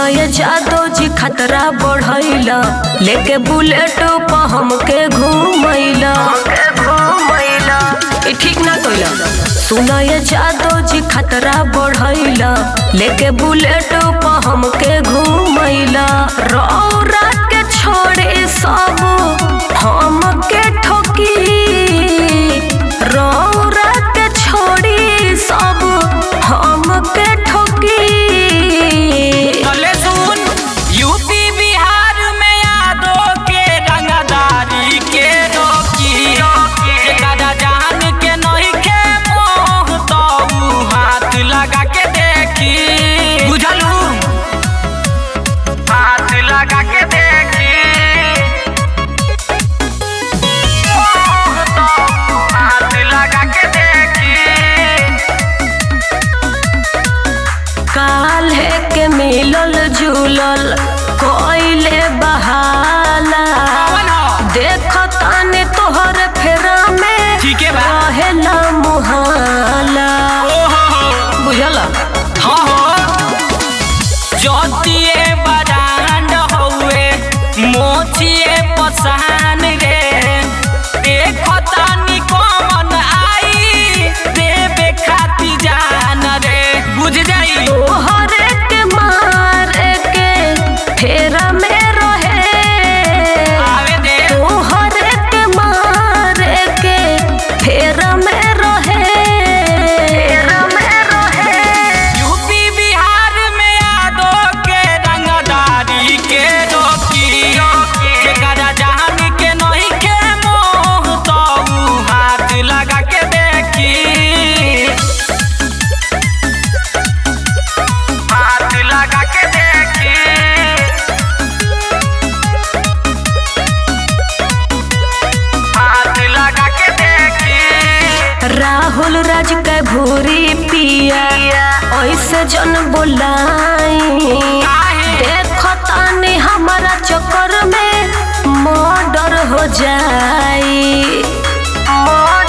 सुना ये जादो जी खतरा बढ़ैला लेके बुलेट पर हमके घूमैला ई ठीक ना कइला सुना ये जादो जी खतरा बढ़ैला लेके बुलेट पर हमके घूमैला रौरा के छोड़े सब हमके ठोकी रौरा के छोड़ी सब हमके ठोकी चले सुन यूपी बिहार में यादों के रंगदारी के रोकी एकरा जान के नहीं के मोह तो ऊ हाथ लगा के देखी बुझलू हाथ लगा के देखी मोह तो ऊ हाथ लगा के देखी काल्हे के मिलल जुलल कोइले बहाला देखो ताने तोहर फेरा में ठीके बा। रहेला मुहाला बुझला जोतिए बरांड हउए मोचिए पसान रे देखो तानी कौन आई देवे खाती जान रे बुझ जाई तोहरे के मारे के फेरा में रहे आवे दे तोहरे के मारे के फेरा में रहे फेरा में रहे यूपी बिहार में यादों के रंगदारी के रोकी जेकरा जान के नहीं के मोह तो ऊ हाथ लगा के देखी हाथ लगा के देखी हाथ लगा के देखी राहुल राज के भूरी पिया ऐसे जन बोलाई काहे? देखो तानी हमारा चक्कर में मर्डर हो जाई मर्डर